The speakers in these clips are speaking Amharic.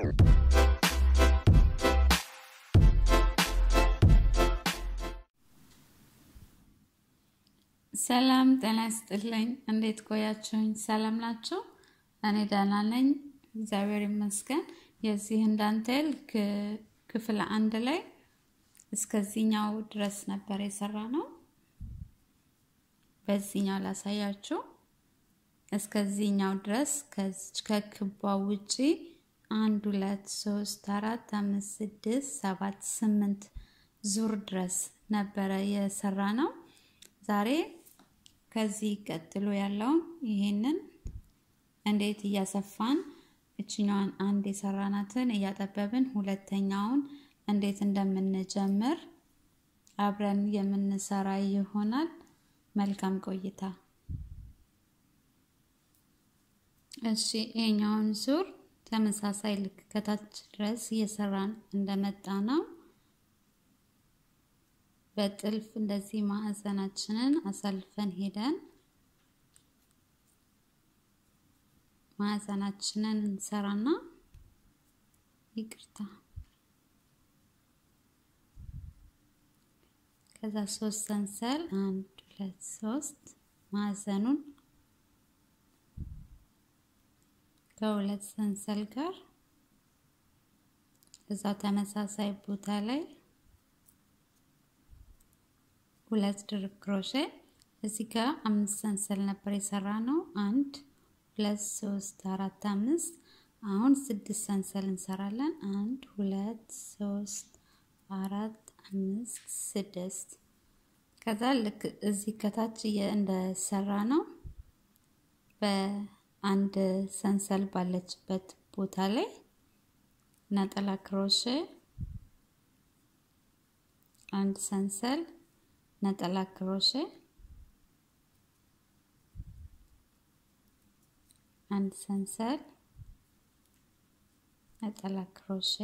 ሰላም ጤና ይስጥልኝ። እንዴት ቆያችሁኝ? ሰላም ናቸው? እኔ ደህና ነኝ፣ እግዚአብሔር ይመስገን። የዚህን ዳንቴል ክፍል አንድ ላይ እስከዚህኛው ድረስ ነበር የሰራ ነው። በዚህኛው ላሳያችሁ። እስከዚህኛው ድረስ ከክቧ ውጪ አንድ ሁለት ሶስት አራት አምስት ስድስት ሰባት ስምንት ዙር ድረስ ነበረ የሰራ ነው። ዛሬ ከዚህ ቀጥሎ ያለውን ይሄንን እንዴት እያሰፋን እችኛዋን አንድ የሰራናትን እያጠበብን ሁለተኛውን እንዴት እንደምንጀምር አብረን የምንሰራ ይሆናል። መልካም ቆይታ። እሺ ይሄኛውን ዙር ተመሳሳይ ልክ ከታች ድረስ እየሰራን እንደመጣ ነው። በጥልፍ እንደዚህ ማዕዘናችንን አሳልፈን ሄደን ማዕዘናችንን እንሰራና ይቅርታ፣ ከዛ ሶስት ሰንሰል አንድ ሁለት ሶስት ማዕዘኑን ከሁለት ሰንሰል ጋር እዛ ተመሳሳይ ቦታ ላይ ሁለት ድርብ ክሮሼ እዚህ ጋር አምስት ሰንሰል ነበር የሰራ ነው። አንድ ሁለት ሶስት አራት አምስት። አሁን ስድስት ሰንሰል እንሰራለን። አንድ ሁለት ሶስት አራት አምስት ስድስት። ከዛ ልክ እዚህ ከታች እንደሰራ ነው በአንድ ሰንሰል ባለችበት ቦታ ላይ ነጠላ ክሮሼ አንድ ሰንሰል ነጠላ ክሮሼ አንድ ሰንሰል ነጠላ ክሮሼ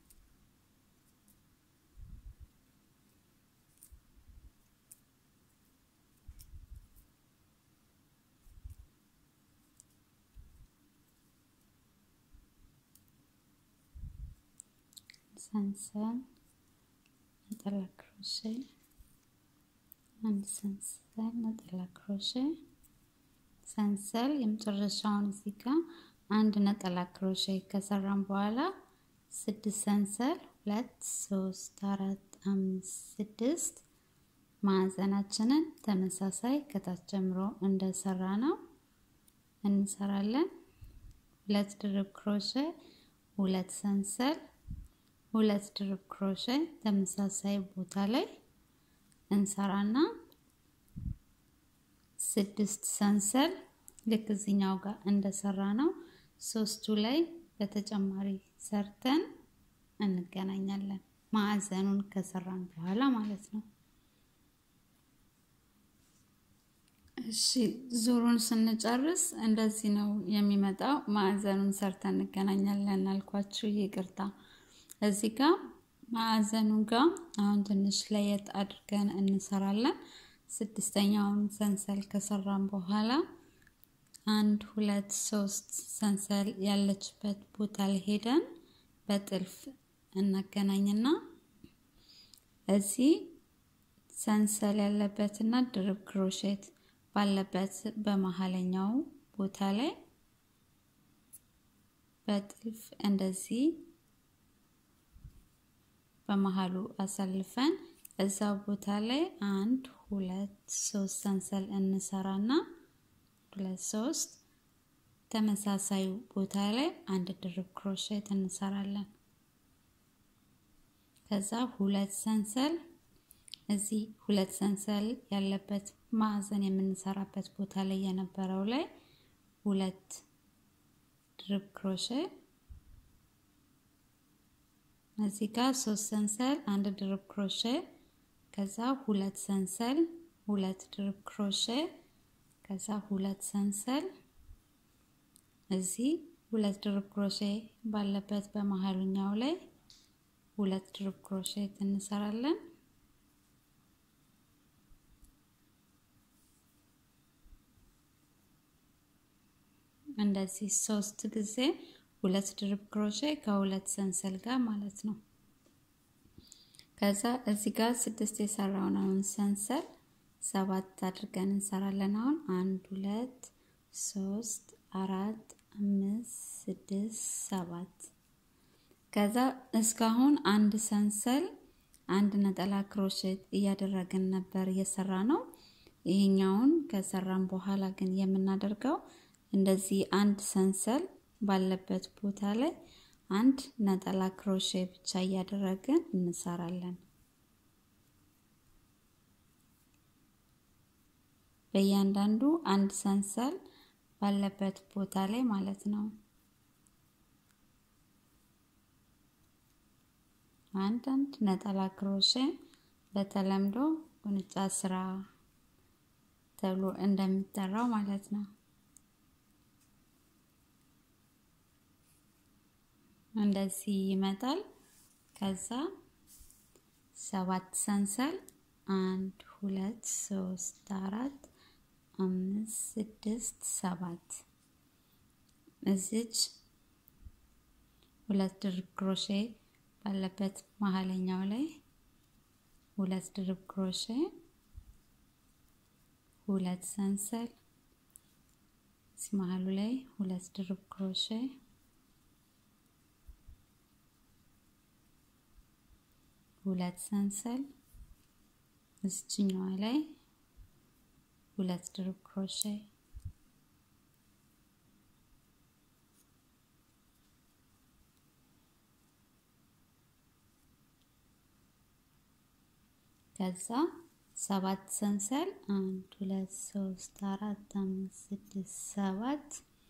ሰንሰል ነጠላ ክሮሼ አንድ ሰንሰል ነጠላ ክሮሼ ሰንሰል የመጨረሻውን እዚህ ጋር አንድ ነጠላ ክሮሼ ከሰራን በኋላ ስድስት ሰንሰል ሁለት ሶስት አራት አምስት ስድስት ማዕዘናችንን ተመሳሳይ ከታች ጀምሮ እንደሰራ ነው እንሰራለን። ሁለት ድርብ ክሮሼ ሁለት ሰንሰል ሁለት ድርብ ክሮሼ ተመሳሳይ ቦታ ላይ እንሰራና ስድስት ሰንሰል ልክ እዚኛው ጋር እንደሰራ ነው ሶስቱ ላይ በተጨማሪ ሰርተን እንገናኛለን። ማዕዘኑን ከሰራን በኋላ ማለት ነው። እሺ ዙሩን ስንጨርስ እንደዚህ ነው የሚመጣው። ማዕዘኑን ሰርተን እንገናኛለን አልኳችሁ፣ ይቅርታ። እዚህ ጋር ማዕዘኑ ጋር አሁን ትንሽ ለየት አድርገን እንሰራለን። ስድስተኛውን ሰንሰል ከሰራን በኋላ አንድ ሁለት ሶስት ሰንሰል ያለችበት ቦታ ላይ ሄደን በጥልፍ እናገናኝና እዚህ ሰንሰል ያለበትና ድርብ ክሮሼት ባለበት በመሀለኛው ቦታ ላይ በጥልፍ እንደዚህ በመሀሉ አሳልፈን እዛው ቦታ ላይ አንድ ሁለት ሶስት ሰንሰል እንሰራና ሁለት ሶስት ተመሳሳዩ ቦታ ላይ አንድ ድርብ ክሮሼት እንሰራለን። ከዛ ሁለት ሰንሰል እዚህ ሁለት ሰንሰል ያለበት ማዕዘን የምንሰራበት ቦታ ላይ የነበረው ላይ ሁለት ድርብ ክሮሼ እዚህ ጋር ሶስት ሰንሰል አንድ ድርብ ክሮሼ ከዛ ሁለት ሰንሰል ሁለት ድርብ ክሮሼ ከዛ ሁለት ሰንሰል እዚህ ሁለት ድርብ ክሮሼ ባለበት በመሀሉኛው ላይ ሁለት ድርብ ክሮሼት እንሰራለን። እንደዚህ ሶስት ጊዜ ሁለት ድርብ ክሮሼ ከሁለት ሰንሰል ጋር ማለት ነው። ከዛ እዚህ ጋር ስድስት የሰራውን አሁን ሰንሰል ሰባት አድርገን እንሰራለን። አሁን አንድ ሁለት ሶስት አራት አምስት ስድስት ሰባት ከዛ እስካሁን አንድ ሰንሰል አንድ ነጠላ ክሮሼት እያደረግን ነበር እየሰራ ነው። ይሄኛውን ከሰራን በኋላ ግን የምናደርገው እንደዚህ አንድ ሰንሰል ባለበት ቦታ ላይ አንድ ነጠላ ክሮሼ ብቻ እያደረግን እንሰራለን። በእያንዳንዱ አንድ ሰንሰል ባለበት ቦታ ላይ ማለት ነው። አንድ አንድ ነጠላ ክሮሼ በተለምዶ ቁንጫ ስራ ተብሎ እንደሚጠራው ማለት ነው። እንደዚህ ይመጣል። ከዛ ሰባት ሰንሰል አንድ ሁለት ሶስት አራት አምስት ስድስት ሰባት እዚች ሁለት ድርብ ክሮሼ ባለበት መሀለኛው ላይ ሁለት ድርብ ክሮሼ ሁለት ሰንሰል እዚህ መሀሉ ላይ ሁለት ድርብ ክሮሼ ሁለት ሰንሰል እዚችኛዋ ላይ ሁለት ድርብ ክሮሼ ከዛ ሰባት ሰንሰል አንድ ሁለት ሶስት አራት አምስት ስድስት ሰባት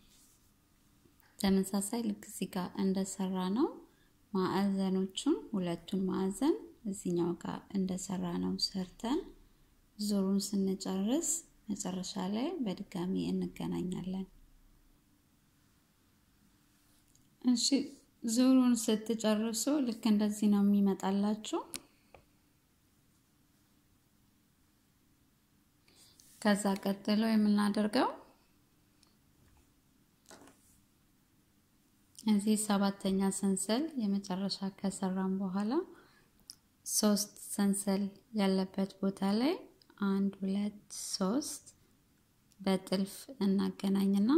ተመሳሳይ ልክ እዚህ ጋር እንደሰራ ነው። ማዕዘኖቹን ሁለቱን ማዕዘን እዚኛው ጋር እንደሰራ ነው ሰርተን ዙሩን ስንጨርስ መጨረሻ ላይ በድጋሚ እንገናኛለን። እሺ ዙሩን ስትጨርሱ ልክ እንደዚህ ነው የሚመጣላችሁ። ከዛ ቀጥሎ የምናደርገው እዚህ ሰባተኛ ሰንሰል የመጨረሻ ከሰራን በኋላ ሶስት ሰንሰል ያለበት ቦታ ላይ አንድ ሁለት ሶስት በጥልፍ እናገናኝና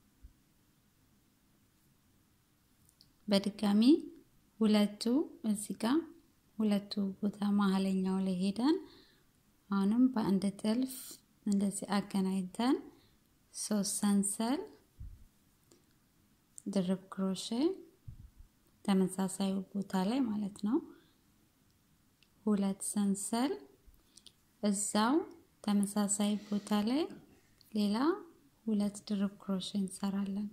በድጋሚ ሁለቱ እዚህ ጋር ሁለቱ ቦታ መሀለኛው ላይ ሄደን አሁንም በአንድ ጥልፍ እንደዚህ አገናኝተን ሶስት ሰንሰል ድርብ ክሮሼ ተመሳሳዩ ቦታ ላይ ማለት ነው። ሁለት ሰንሰል እዛው ተመሳሳይ ቦታ ላይ ሌላ ሁለት ድርብ ክሮሼ እንሰራለን።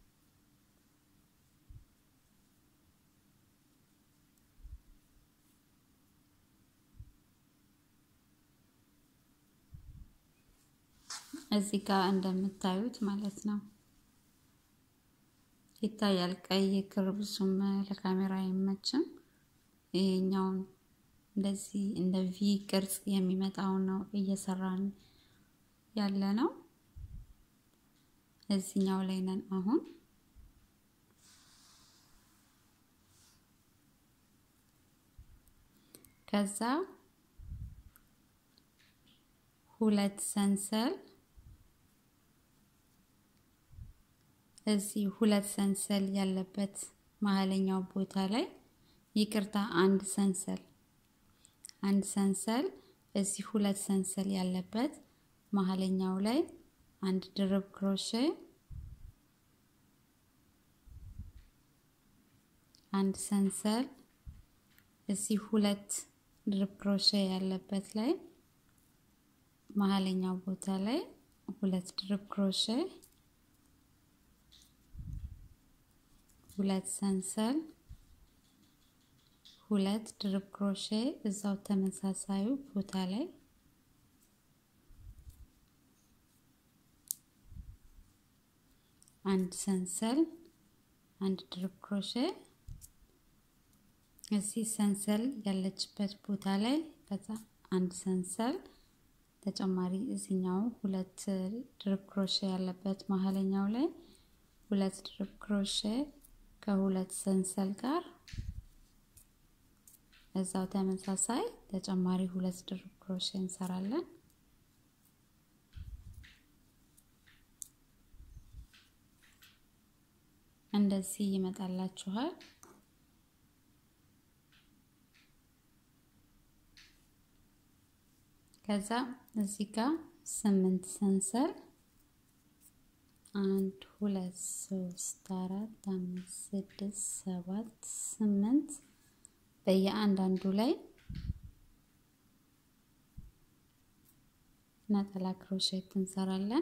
እዚህ ጋር እንደምታዩት ማለት ነው ይታያል። ቀይ ክር ብዙም ለካሜራ አይመችም። ይሄኛውን እንደዚህ እንደ ቪ ቅርጽ የሚመጣውን ነው እየሰራን ያለ ነው። እዚኛው ላይ ነን አሁን። ከዛ ሁለት ሰንሰል እዚህ ሁለት ሰንሰል ያለበት መሀለኛው ቦታ ላይ ይቅርታ፣ አንድ ሰንሰል አንድ ሰንሰል እዚህ ሁለት ሰንሰል ያለበት መሀለኛው ላይ አንድ ድርብ ክሮሼ አንድ ሰንሰል እዚህ ሁለት ድርብ ክሮሼ ያለበት ላይ መሀለኛው ቦታ ላይ ሁለት ድርብ ክሮሼ ሁለት ሰንሰል ሁለት ድርብ ክሮሼ እዛው ተመሳሳዩ ቦታ ላይ አንድ ሰንሰል አንድ ድርብ ክሮሼ እዚህ ሰንሰል ያለችበት ቦታ ላይ ከዛ አንድ ሰንሰል ተጨማሪ እዚኛው ሁለት ድርብ ክሮሼ ያለበት መሀለኛው ላይ ሁለት ድርብ ክሮሼ ከሁለት ሰንሰል ጋር እዛው ተመሳሳይ ተጨማሪ ሁለት ድርብ ክሮሼ እንሰራለን። እንደዚህ ይመጣላችኋል። ከዛ እዚህ ጋር ስምንት ሰንሰል አንድ ሁለት ሶስት አራት አምስት ስድስት ሰባት ስምንት በየአንዳንዱ ላይ ነጠላ ክሮሼት እንሰራለን።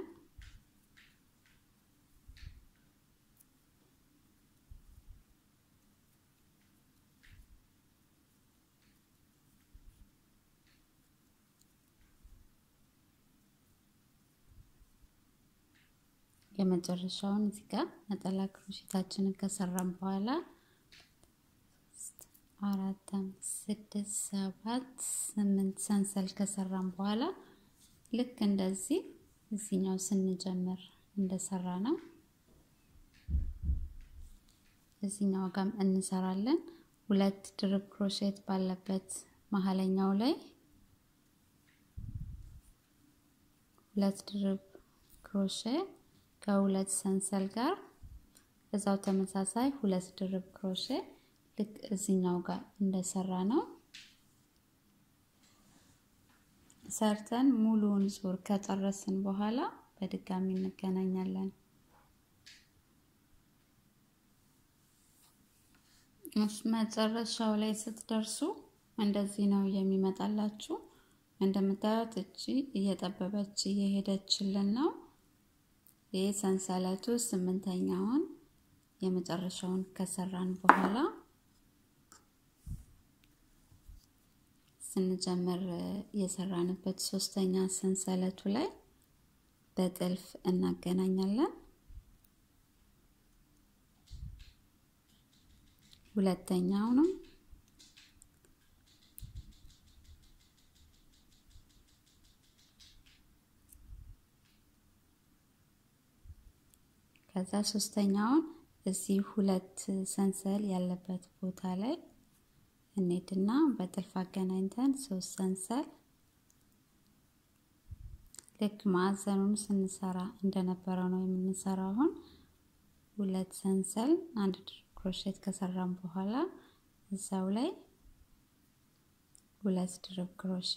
የመጨረሻውን እዚህ ጋር ነጠላ ክሮሼታችንን ከሰራን በኋላ አራት አምስት ስድስት ሰባት ስምንት ሰንሰል ከሰራን በኋላ ልክ እንደዚህ እዚህኛው ስንጀምር እንደሰራ ነው እዚህኛው ጋር እንሰራለን። ሁለት ድርብ ክሮሼት ባለበት መሀለኛው ላይ ሁለት ድርብ ክሮሼ ከሁለት ሰንሰል ጋር እዛው ተመሳሳይ ሁለት ድርብ ክሮሼ ልክ እዚህኛው ጋር እንደሰራ ነው ሰርተን ሙሉውን ዙር ከጨረስን በኋላ በድጋሚ እንገናኛለን። መጨረሻው ላይ ስትደርሱ እንደዚህ ነው የሚመጣላችሁ። እንደምታዩት እቺ እየጠበበች እየሄደችልን ነው። ይህ ሰንሰለቱ ስምንተኛውን የመጨረሻውን ከሰራን በኋላ ስንጀምር የሰራንበት ሶስተኛ ሰንሰለቱ ላይ በጥልፍ እናገናኛለን። ሁለተኛውንም ከዛ ሶስተኛውን እዚህ ሁለት ሰንሰል ያለበት ቦታ ላይ እንሄድና በጥልፍ አገናኝተን ሶስት ሰንሰል ልክ ማዕዘኑን ስንሰራ እንደነበረው ነው የምንሰራው። አሁን ሁለት ሰንሰል አንድ ድርብ ክሮሼት ከሰራን በኋላ እዛው ላይ ሁለት ድርብ ክሮሼ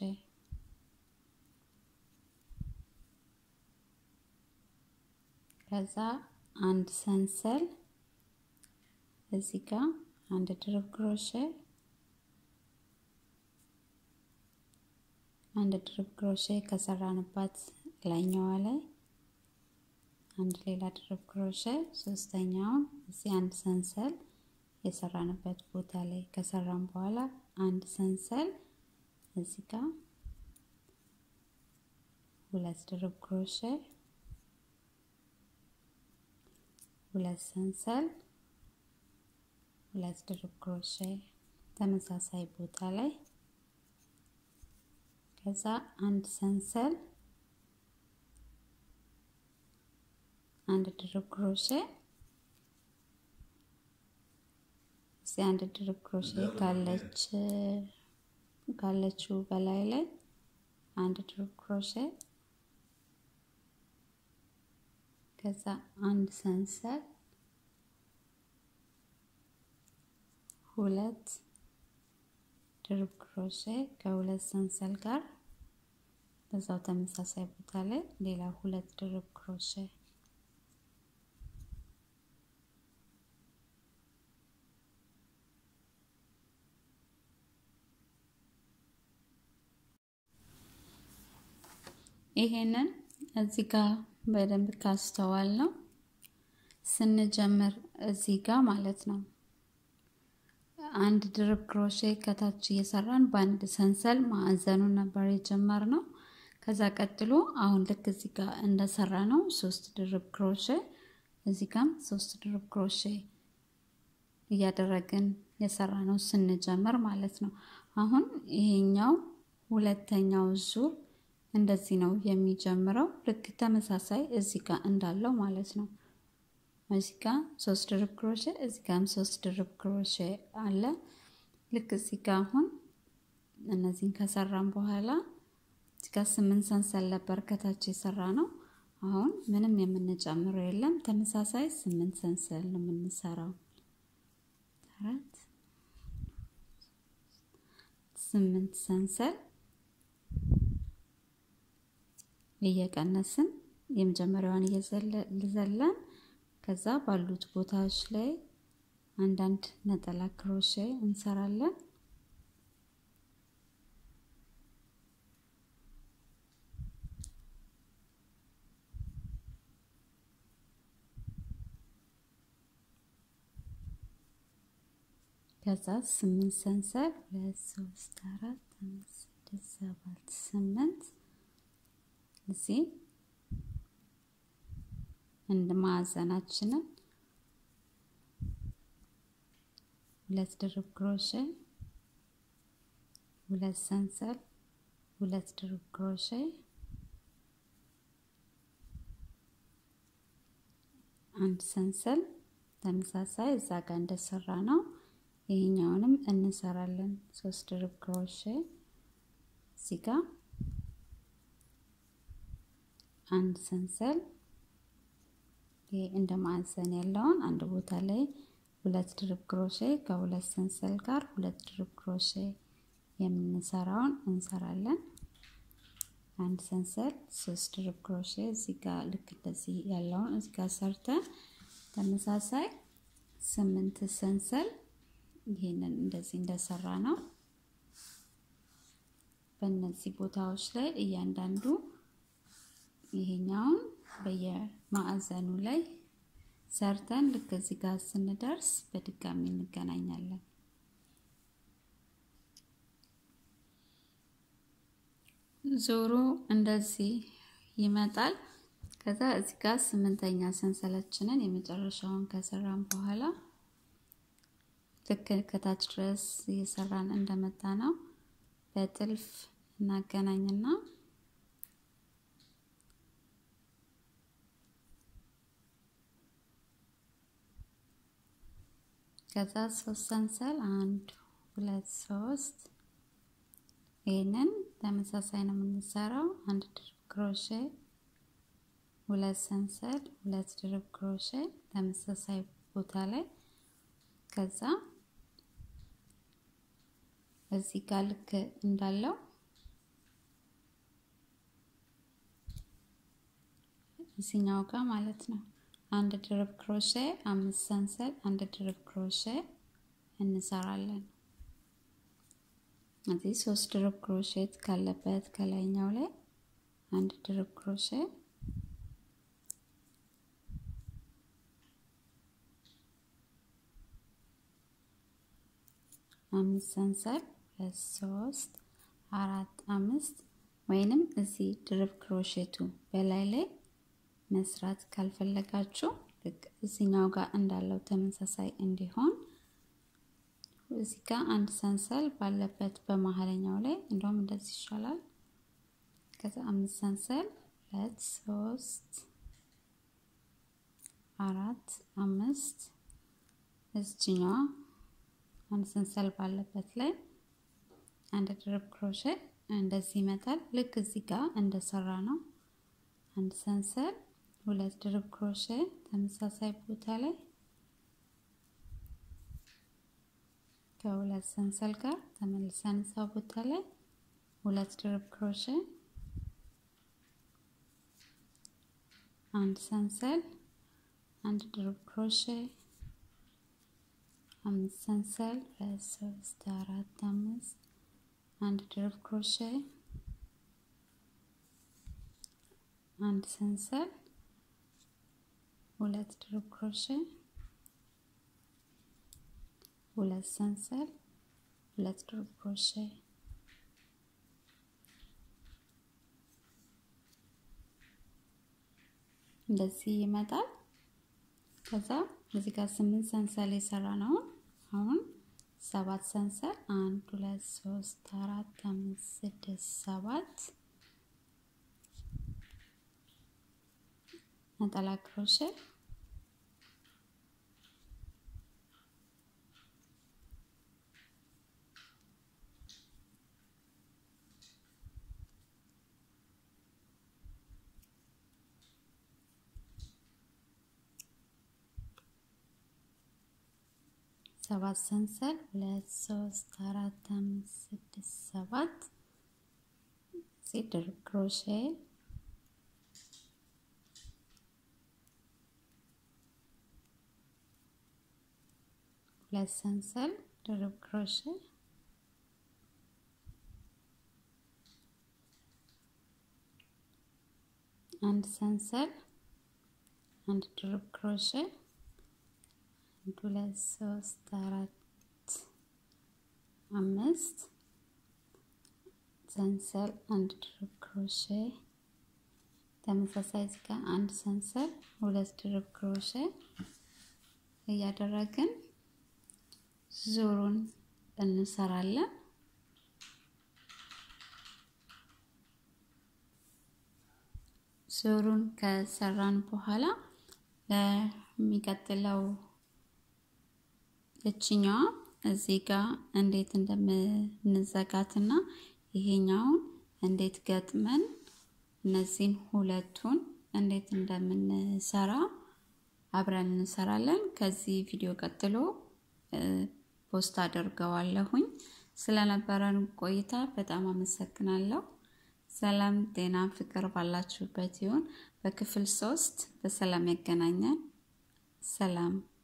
ከዛ አንድ ሰንሰል እዚህ ጋር አንድ ድርብ ክሮሼ አንድ ድርብ ክሮሼ ከሰራንባት ላይኛዋ ላይ አንድ ሌላ ድርብ ክሮሼ ሶስተኛውን እዚህ አንድ ሰንሰል የሰራንበት ቦታ ላይ ከሰራን በኋላ አንድ ሰንሰል እዚህ ጋር ሁለት ድርብ ክሮሼ ሁለት ሰንሰል ሁለት ድርብ ክሮሼ ተመሳሳይ ቦታ ላይ ከዛ አንድ ሰንሰል አንድ ድርብ ክሮሼ እዚህ አንድ ድርብ ክሮሼ ካለች ካለችው በላይ ላይ አንድ ድርብ ክሮሼ ከዛ አንድ ሰንሰል ሁለት ድርብ ክሮሼ ከሁለት ሰንሰል ጋር በዛው ተመሳሳይ ቦታ ላይ ሌላ ሁለት ድርብ ክሮሼ ይሄንን እዚህ ጋር በደንብ ካስተዋል ነው ስንጀምር እዚህ ጋር ማለት ነው አንድ ድርብ ክሮሼ ከታች እየሰራን በአንድ ሰንሰል ማዕዘኑን ነበር የጀመር ነው። ከዛ ቀጥሎ አሁን ልክ እዚህ ጋር እንደሰራ ነው ሶስት ድርብ ክሮሼ እዚህ ጋም ሶስት ድርብ ክሮሼ እያደረግን የሰራ ነው ስንጀምር ማለት ነው። አሁን ይሄኛው ሁለተኛው ዙር እንደዚህ ነው የሚጀምረው። ልክ ተመሳሳይ እዚህ ጋር እንዳለው ማለት ነው። እዚህ ጋ ሶስት ድርብ ክሮሼ እዚህ ጋም ሶስት ድርብ ክሮሼ አለ። ልክ እዚህ ጋ አሁን እነዚህን ከሰራን በኋላ እዚህ ጋ ስምንት ሰንሰል ነበር ከታች የሰራ ነው። አሁን ምንም የምንጨምረው የለም። ተመሳሳይ ስምንት ሰንሰል ነው የምንሰራው። አራት ስምንት ሰንሰል እየቀነስን የመጀመሪያዋን እየዘለን ከዛ ባሉት ቦታዎች ላይ አንዳንድ ነጠላ ክሮሼ እንሰራለን። ከዛ ስምንት ሰንሰል ሁለት ሶስት አራት አምስት ስድስት ሰባት ስምንት እዚህ እንደ ማዕዘናችንን ሁለት ድርብ ክሮሼ ሁለት ሰንሰል ሁለት ድርብ ክሮሼ አንድ ሰንሰል ተመሳሳይ እዛ ጋር እንደሰራ ነው። ይሄኛውንም እንሰራለን። ሶስት ድርብ ክሮሼ እዚህ ጋር አንድ ሰንሰል ይሄ እንደ ማዕዘን ያለውን አንድ ቦታ ላይ ሁለት ድርብ ክሮሼ ከሁለት ሰንሰል ጋር ሁለት ድርብ ክሮሼ የምንሰራውን እንሰራለን። አንድ ሰንሰል ሶስት ድርብ ክሮሼ እዚህ ጋር ልክ እንደዚህ ያለውን እዚህ ጋር ሰርተን ተመሳሳይ ስምንት ሰንሰል ይሄንን እንደዚህ እንደሰራ ነው። በእነዚህ ቦታዎች ላይ እያንዳንዱ ይሄኛውን በየማዕዘኑ ላይ ሰርተን ልክ እዚህ ጋር ስንደርስ በድጋሚ እንገናኛለን። ዞሮ እንደዚህ ይመጣል። ከዛ እዚህ ጋር ስምንተኛ ሰንሰለችንን የመጨረሻውን ከሰራን በኋላ ልክ ከታች ድረስ እየሰራን እንደመጣ ነው በጥልፍ እናገናኝና ከዛ ሶስት ሰንሰል አንድ ሁለት ሶስት ይህንን ተመሳሳይ ነው የምንሰራው። አንድ ድርብ ክሮሼ ሁለት ሰንሰል ሁለት ድርብ ክሮሼ ተመሳሳይ ቦታ ላይ ከዛ እዚህ ጋር ልክ እንዳለው እዚኛው ጋር ማለት ነው አንድ ድርብ ክሮሼ አምስት ሰንሰል አንድ ድርብ ክሮሼ እንሰራለን። እዚህ ሶስት ድርብ ክሮሼት ካለበት ከላይኛው ላይ አንድ ድርብ ክሮሼ አምስት ሰንሰል ሁለት ሶስት አራት አምስት ወይንም እዚህ ድርብ ክሮሼቱ በላይ ላይ መስራት ካልፈለጋችሁ ልክ እዚኛው ጋር እንዳለው ተመሳሳይ እንዲሆን እዚህ ጋር አንድ ሰንሰል ባለበት በመሀለኛው ላይ እንደውም እንደዚህ ይሻላል። ከዛ አምስት ሰንሰል ሁለት ሶስት አራት አምስት እዚችኛዋ አንድ ሰንሰል ባለበት ላይ አንድ ድርብ ክሮሼ እንደዚህ ይመጣል። ልክ እዚህ ጋር እንደሰራ ነው። አንድ ሰንሰል ሁለት ድርብ ክሮሼ ተመሳሳይ ቦታ ላይ ከሁለት ሰንሰል ጋር ተመልሰን እዛ ቦታ ላይ ሁለት ድርብ ክሮሼ አንድ ሰንሰል አንድ ድርብ ክሮሼ አምስት ሰንሰል ሁለት ሶስት አራት አምስት አንድ ድርብ ክሮሼ አንድ ሰንሰል ሁለት ድርብ ክሮሼ ሁለት ሰንሰል ሁለት ድርብ ክሮሼ እንደዚህ ይመጣል። ከዛ እዚህ ጋር ስምንት ሰንሰል የሰራ ነው። አሁን ሰባት ሰንሰል አንድ ሁለት ሶስት አራት አምስት ስድስት ሰባት ነጠላ ክሮሼ ሰባት ሰንሰል ሁለት ሶስት አራት አምስት ስድስት ሰባት እዚህ ድርብ ክሮሼ ሁለት ሰንሰል ድርብ ክሮሼ አንድ ሰንሰል አንድ ድርብ ክሮሼ አንድ ሁለት ሶስት አራት አምስት ሰንሰል አንድ ድርብ ክሮሼ ተመሳሳይ እዚህ ጋር አንድ ሰንሰል ሁለት ድርብ ክሮሼ እያደረግን ዙሩን እንሰራለን። ዙሩን ከሰራን በኋላ ለሚቀጥለው እችኛዋ እዚህ ጋር እንዴት እንደምንዘጋትና ይሄኛውን እንዴት ገጥመን እነዚህን ሁለቱን እንዴት እንደምንሰራ አብረን እንሰራለን። ከዚህ ቪዲዮ ቀጥሎ ፖስት አደርገዋለሁኝ። ስለነበረን ቆይታ በጣም አመሰግናለሁ። ሰላም፣ ጤና፣ ፍቅር ባላችሁበት ይሁን። በክፍል ሶስት በሰላም ያገናኘን። ሰላም